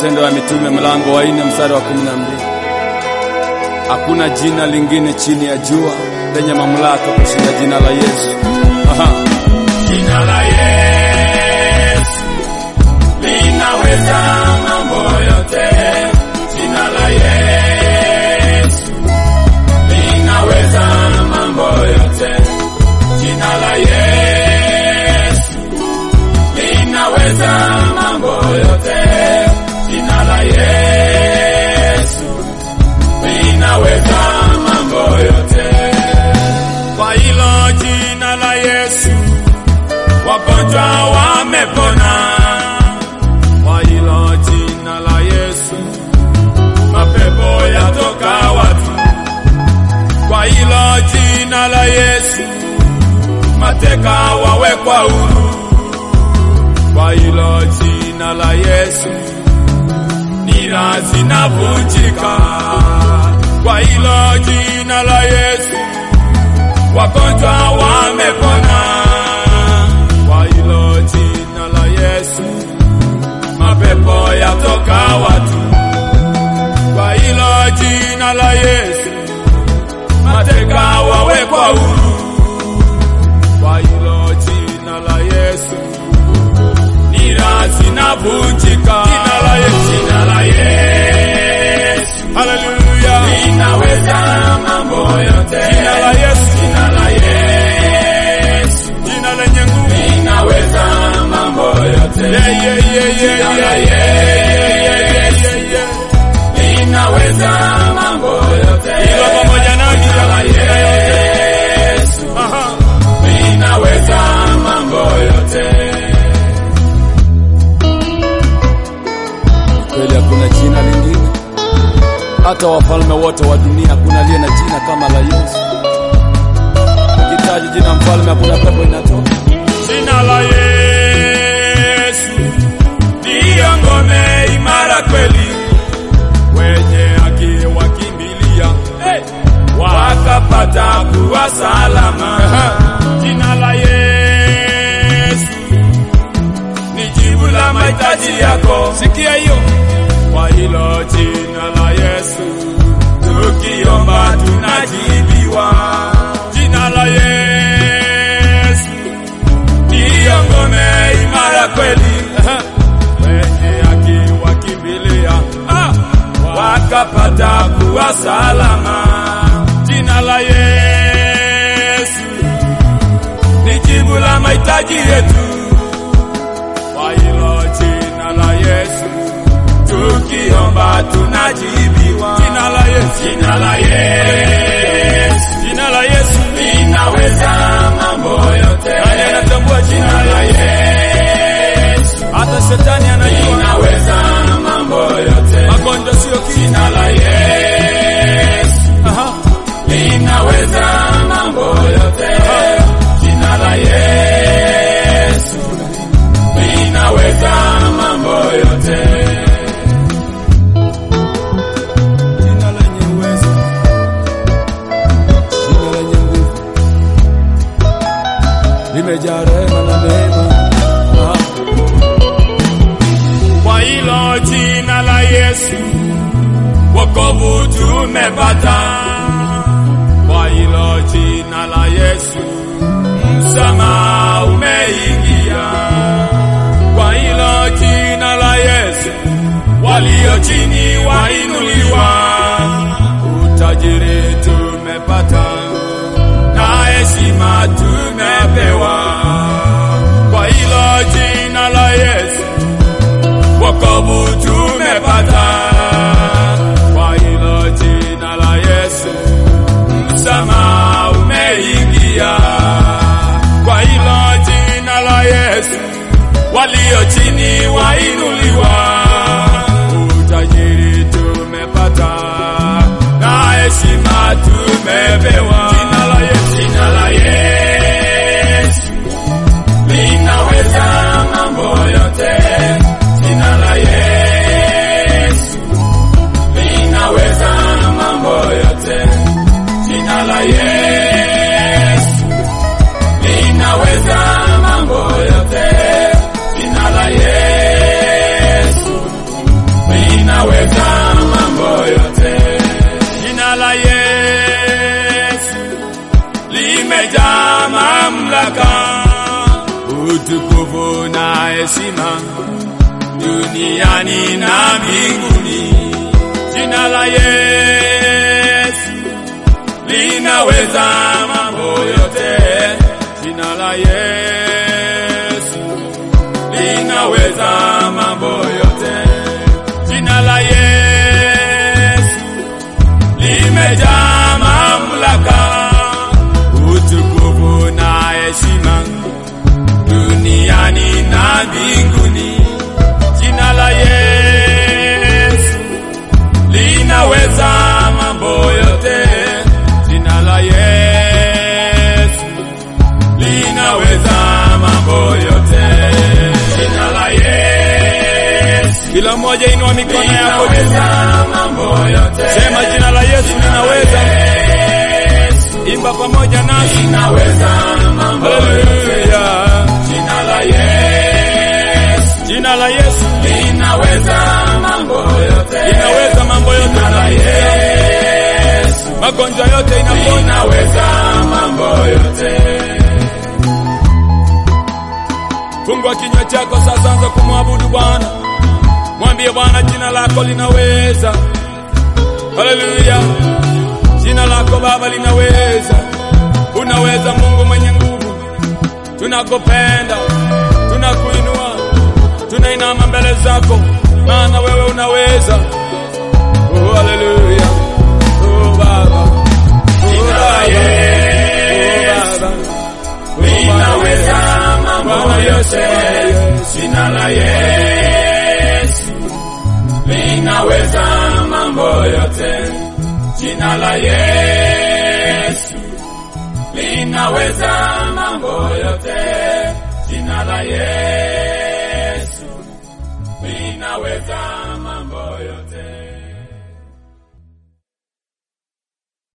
Matendo ya Mitume mlango wa nne mstari wa kumi na mbili. Hakuna jina lingine chini ya jua lenye mamlaka kushinda jina la Yesu. Aha. Jina la Yesu linaweza mambo yote. Jina la Yesu linaweza mambo yote. Jina la Yesu linaweza mambo yote. Jina la Yesu linaweza mambo yote. Kwa hilo jina la Yesu wagonjwa wamepona. Kwa hilo jina la Yesu mapepo yatoka watu. Kwa hilo jina la Yesu mateka wawekwa huru. Kwa hilo jina la Yesu nira zinavunjika. Kwa hilo jina la Yesu wagonjwa wamepona. Kwa hilo jina la Yesu mapepo yatoka watu. Kwa hilo jina la Yesu mateka wawekwa huru. Kwa hilo jina la Yesu nira zinavunjika. Jina la Yesu, jina la Yesu, haleluya, linaweza mambo yote. Jina la Yesu, jina la Yesu, jina lenye nguvu, linaweza mambo yote. Yeah, yeah, yeah, yeah, jina la Yesu, linaweza mambo yote. Hilo pamoja na jina la Yesu, aha, linaweza mambo yote. Kweli hakuna jina lingine, hata wafalme wote wa dunia hakuna aliye na jina kama la Yesu. Ukitaji jina mfalme, hakuna pepo inatoka. Jina la Yesu ndiyo ngome imara kweli, wenye haki wakimbilia wakapata kuwa salama. Jina la Yesu ni jibu la mahitaji yako. Sikia hiyo, kwa hilo jina la Yesu tukiomba tunajibiwa. Jina la Yesu ndiyo ngome imara kweli, wenye haki wakimbilia ah, wakapata kuwa salama. Jina la Yesu ni jibu la mahitaji yetu. Kwa hilo jina la Yesu tukiomba tunajibiwa. Jina la Yesu, jina la Yesu, jina la Yesu linaweza mambo yote. Nani anatambua jina la Yesu? Hata shetani anajua linaweza mambo yote. Magonjwa sio kitu. Jina la Yesu, aha, linaweza mambo yote. Jina la Yesu linaweza mambo yote. Jina lenye uwezo, jina lenye nguvu, limejaa rehema na neema. Aha. Kwa hilo jina la Yesu wokovu tumepata. Kwa hilo jina la Yesu msamaha umeingia. Kwa hilo jina la Yesu walio chini wainuliwa. Utajiri tumepata na heshima tumepewa. Kwa hilo jina la Yesu wokovu tumepata. Kwa hilo jina la Yesu msamaha umeingia. Kwa hilo jina la Yesu walio chini wainuliwa. Utajiri tumepata na heshima tumepewa. Jina la Yesu, jina la Yesu linaweza mambo yote. Jina la Yesu linaweza mambo yote. Jina la Yesu linaweza mambo yote. Jina la Yesu duniani na mbinguni. Jina la Yesu linaweza mambo yote. Jina la Yesu linaweza mambo yote. Jina la Yesu limejaa mamlaka, utukufu na heshima duniani na mbinguni. Jina la Yesu linaweza mambo yote. Jina la Yesu linaweza mambo yote. Jina la Yesu Kila mmoja inua mikono yako juu. linaweza mambo yote. Sema jina la Yesu linaweza. Imba pamoja nasi. Linaweza mambo yote. Haleluya. Jina la Yesu Jina la Yesu linaweza mambo yote. linaweza mambo yote. Jina la Yesu Magonjwa yote inaponya. linaweza mambo yote. Fungua kinywa chako sasa, anza kumwabudu Bwana. Mwambie Bwana, jina lako linaweza. Haleluya, jina lako Baba linaweza. Unaweza, Mungu mwenye nguvu. Tunakupenda, tunakuinua, tunainama mbele zako, maana wewe unaweza. Oh, haleluya. Oh, Baba. Oh, Jina la Baba. Yesu Oh, Baba. Oh, Baba. linaweza mambo Bwana Yesu, yote. Bwana Yesu. Jina la Yesu linaweza mambo yote. Jina la Yesu linaweza mambo yote. Jina la Yesu linaweza